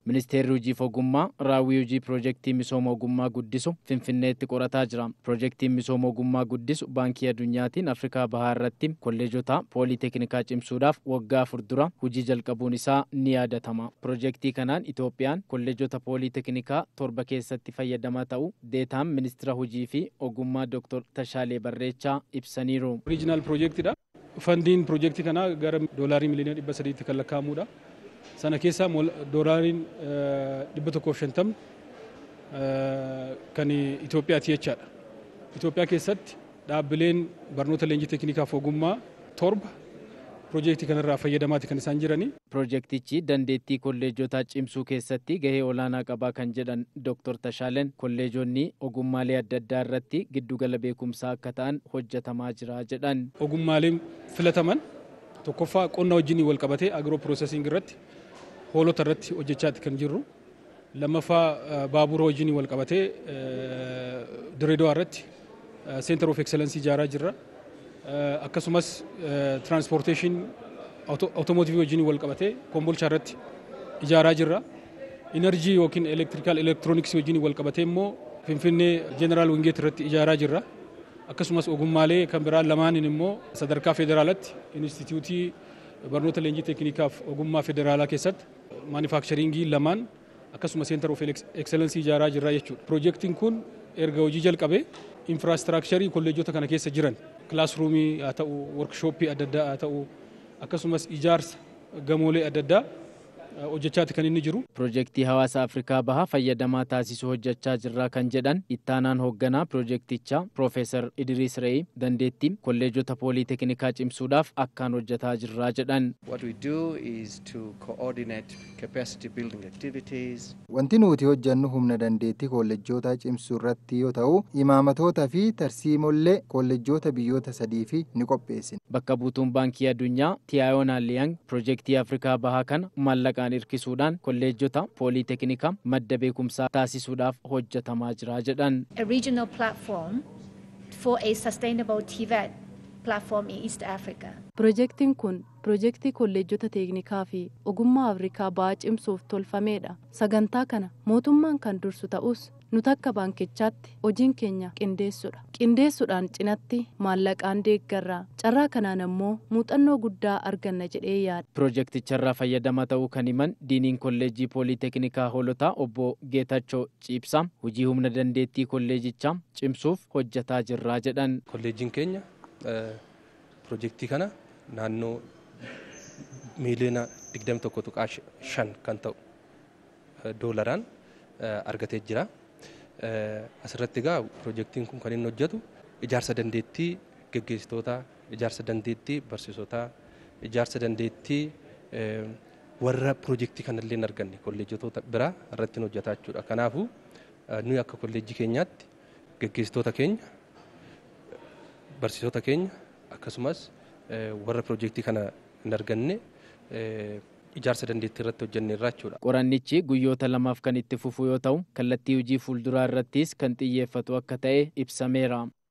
Ministeerri hojiif ogummaa raawwii hojii piroojeektii misooma ogummaa guddisu Finfinneetti qorataa jira. Piroojeektiin misooma ogummaa guddisu baankii addunyaatiin Afrikaa Bahaa irratti kolleejota pooliteknikaa cimsuudhaaf waggaa afur dura hojii jalqabuun isaa ni yaadatama. Piroojeektii kanaan Itoophiyaan kolleejota pooliteknikaa torba keessatti fayyadamaa ta'u deetaan ministeera hojii fi ogummaa Dr. Tashaalee Barreechaa ibsaniiru. Oriijinaal piroojeektidha. Fandiin piroojeektii kanaa gara doolaarii miliyoona dhibba sadiitti kan lakkaa'amudha. Sana keessaa doolaariin dhibba tokkoof shantamni kan Itoophiyaati jechaadha. Itoophiyaa keessatti dhaabbileen barnoota leenjii teeknikaaf ogummaa torba piroojeektii kanarraa fayyadamaati kan isaan jiranii. Piroojeektichi dandeettii kolleejotaa cimsuu keessatti gahee olaanaa qabaa kan jedhan Dr. Tashaaleen kolleejonni ogummaalee adda addaa irratti giddugala beekumsaa akka ta'an hojjetamaa jira jedhan. Ogummaaleen filataman tokkoffaa qonna wajjin wal qabatee agiroo piroosesiing irratti hoolota irratti hojjechaati kan jirru. Lammaffaa baabura wajjin wal qabatee Direedawaa irratti Center of Excellence ijaaraa jirra. akkasumas tiraanspoorteeshin awutoomotiivii wajjin wal qabatee kombolchaa irratti ijaaraa jirra. Inerjii yookiin elektirikaal elektirooniksii wajjin wal qabatee immoo Finfinnee Jeneraal Wingeet irratti ijaaraa jirra. Akkasumas ogummaalee kan biraan lamaaniin immoo sadarkaa federaalatti Inistituutii barnoota leenjii teeknikaaf ogummaa federaalaa keessatti maanifaakcharingii lamaan akkasuma seentar of ekseleensii ijaaraa jirra jechuudha. Piroojeektiin kun erga hojii jalqabee infiraastiraakcharii kolleejota kana keessa jiran kilaasruumii haa ta'u workshooppii adda addaa haa ta'u akkasumas ijaarsa gamoolee adda addaa hojjechaati kan inni jiru. Piroojeektii hawaasa Afrikaa bahaa fayyadamaa taasisuu hojjechaa jirraa kan jedhan ittaanaan hoogganaa piroojeektichaa Piroofeesar Idriis Re'ii dandeettii kolleejota pooliteknikaa cimsuudhaaf akkaan hojjetaa jirraa jedhan. What we do is to coordinate capacity building activities. Wanti nuti hojjannu humna dandeettii kolleejjotaa cimsuu irratti yoo ta'u imaamatootaa fi tarsiimollee kolleejjota biyyoota sadii fi ni qopheessina. Bakka buutuun baankii addunyaa Tiyaayoon Alliyang piroojeektii Afrikaa bahaa kana maallaqaan hirkisuudhaan kolleejjota pooliteknikaa madda beekumsaa taasisuudhaaf hojjetamaa jira jedhan. A regional platform for a sustainable TVET platform in East Africa. Piroojeektiin kun piroojeektii kolleejjota teeknikaa fi ogummaa Afrikaa bahaa cimsuuf tolfamedha. Sagantaa kana mootummaan kan dursu ta'us nuti akka baankichaatti hojiin keenya qindeessuudha. Qindeessuudhaan cinatti maallaqaan deeggarraa carraa kanaan ammoo muuxannoo guddaa arganna jedhee yaada. Piroojeekticharraa fayyadamaa ta'uu kan himan diiniin kolleejjii pooliteknikaa hoolotaa obbo Geetachoo Ciibsaa hojii humna dandeettii kolleejichaa cimsuuf hojjetaa jirraa jedhan. Kolleejjiin keenya piroojeektii kana naannoo miiliyoona 21.5 kan ta'u doolaraan argatee jira. Asirratti egaa piroojeektiin kun kan inni hojjetu ijaarsa dandeettii geggeessitoota, ijaarsa dandeettii barsiisotaa, ijaarsa dandeettii warra piroojeektii kanallee hin arganne kolleejjitoota biraa irratti hojjetaa jechuudha. Kanaafuu nuyi akka kolleejjii keenyaatti geggeessitoota keenya, barsiisota keenya akkasumas warra piroojeektii kana hin arganne ijaarsa dandeettii irratti hojjenneerra jechuudha. Qorannichi guyyoota lamaaf kan itti fufu yoo ta'u kallattii hojii fuulduraa irrattis kan xiyyeeffatu akka ta'e ibsameera.